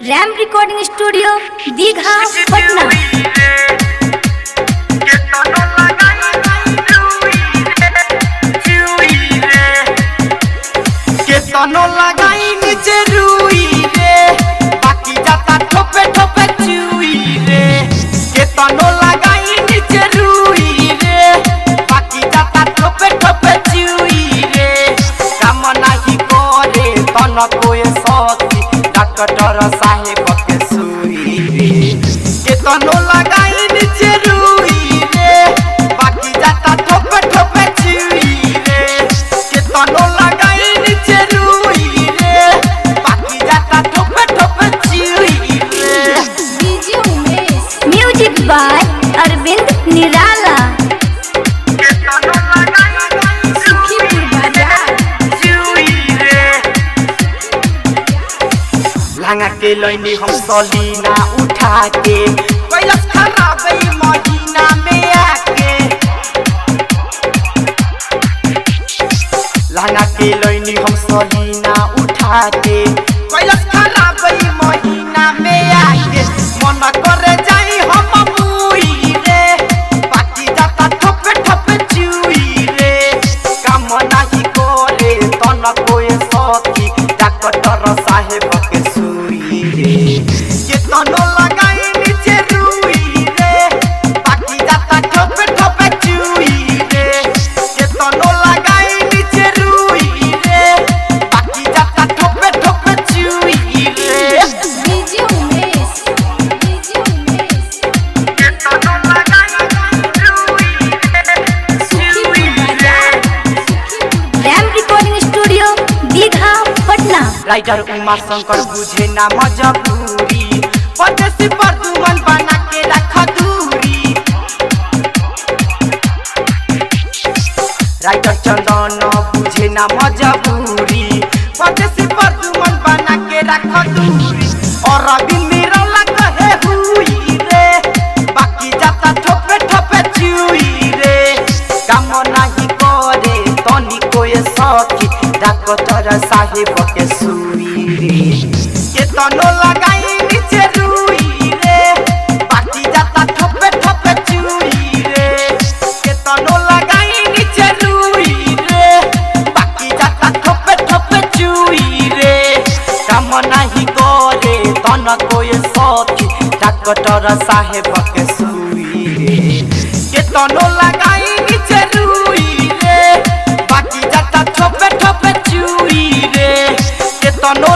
RAM recording studio Digha Patna केतनो लगाई नीचे रुई रे बाकी जाता ठोपे ठोपे चुई रे केतनो लगाई नीचे रुई रे बाकी जाता ठोपे ठोपे चुई रे काम नाही करे तन कोए सती डॉक्टर साहेब के सुई रे केतनो लगाई नीचे रुई रे बाकी जाता ठोपे ठोपे चुई रे केतनो लगाई नीचे रुई रे बाकी जाता ठोपे ठोपे चुई रे DJ Umesh music by Arvind Nirala केतनो लगाई सुखीपुर बाजार लांगा के लैनी हम सलीना उठा के कैलस खराब ई महीना में आके लांगा के लैनी हम सलीना उठा के कैलस खराब ई महीना में आके मन करे जाई हम मुई रे बाकी जाता ठोपे ठोपे चुई रे काम नाही करे तन कोए सती डॉक्टर साहेब के सुई रे के तनो लगाई नीचे रुई रे बाकी जाता ठोपे ठोपे चुई रे के तनो लगाई नीचे रुई रे बाकी जाता ठोपे ठोपे चुई रे डीजे उमेश डीजे उमेश के तनो लगाई रुई रे सुखीपुर बाजार Ram recording studio Digha Patna writer Uma Shankar बुझे ना मजबूरी परदेसी पर दुमन बना के रख दूरी राइटर चंदन बुझे ना मजबूरी परदेसी पर दुमन बना के रख दूरी और अभी मेरा लग है हुई रे बाकी जाता ठोपे ठोपे चुई रे काम नहीं करे तनी कोई सखी डॉक्टर साहेब के सुई रे के तनो लगाई नीचे रुई रे बाकी जाता ठोपे ठोपे चुई रे के तनो लगाई नीचे रुई रे बाकी जाता ठोपे ठोपे चुई रे काम नहीं करे तन कोई सखी डॉक्टर साहेब के सुई रे के तनो लगाई नीचे रुई रे बाकी जाता ठोपे ठोपे चुई रे के तनो